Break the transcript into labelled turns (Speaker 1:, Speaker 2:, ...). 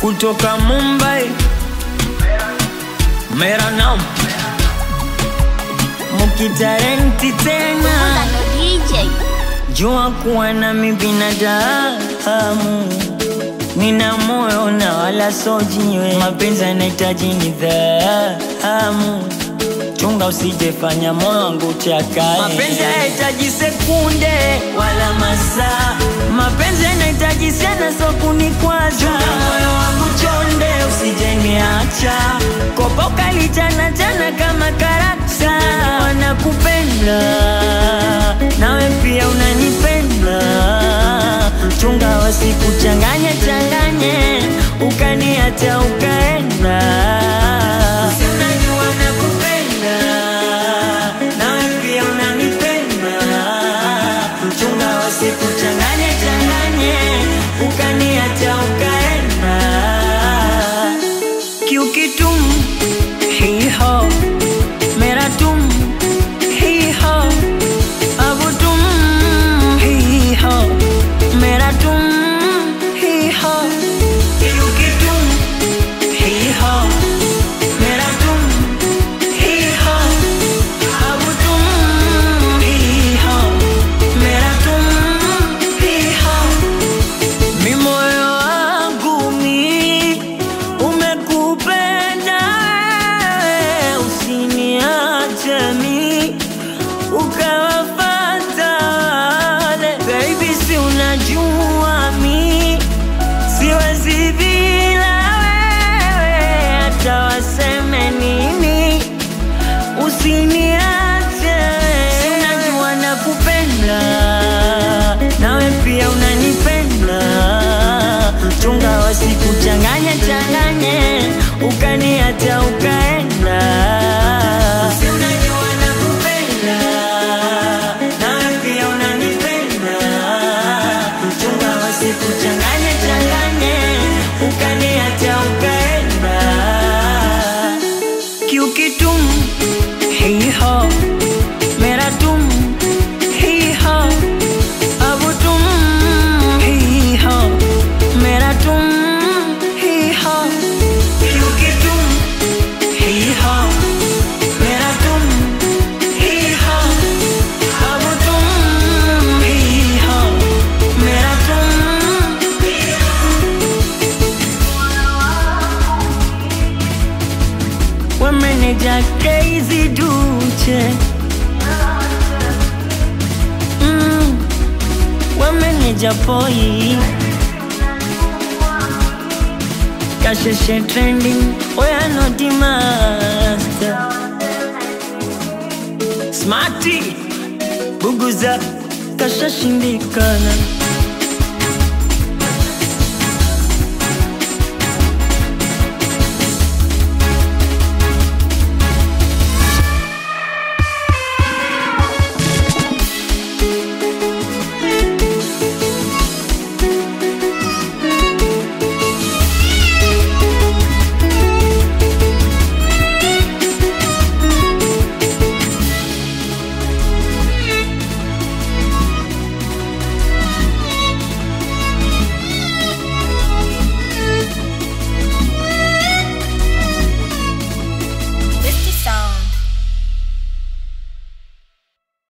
Speaker 1: kutoka Mumbai, mera nam mukitarenti tena,
Speaker 2: Ndo DJ
Speaker 1: jua kuwa nami binadamu, nina moyo na wala so jiwe, mapenzi yanahitaji nidhamu chunga usijefanya moyo wangu chakae. Mapenzi hayahitaji sekunde wala masaa, mapenzi yanahitaji sana, so kunikwaza. Chunga moyo wangu chonde, usijeniacha kopa ukalichana chana kama karakta. Wanakupenda nawe pia unanipenda, chunga wasikuchanganye changanye, ukaniacha ukaenda Si unajua nakupenda, nawe pia unanipenda. Chunga wasikuchanganye changanye, ukaniacha ukaenda. क्योंकि तुम ही हो मेरा तुम ही हो अब तुम ही हो मेरा तुम ही हो क्योंकि तुम ही हो मेरा तुम ही हो अब तुम ही हो मेरा तुम ही हो mi moyo wangu mi umekupenda wewe, usiniache mi ukawafata wale baby, si unajua mi siwezi bila wewe, hata waseme nini usiniache, si unajua nakupenda, nawe pia unanipenda. Chunga wasikuchanganye changanye, ukaniacha ukaenda. Si unajua nakupenda, nawe pia unanipenda. Chunga wasikuchanganye changanye, ukaniacha ukaenda क्योंकि तुम ही हो मेरा तुम ही हो अब तुम ही हो मेरा तुम ही हो क्योंकि तुम ही हो मेरा तुम ही हो अब तुम ही हो मेरा तुम ही wameneja crazy duche mm, wameneja poi kasheshe trending oyanoti master smarty buguza kashashindikana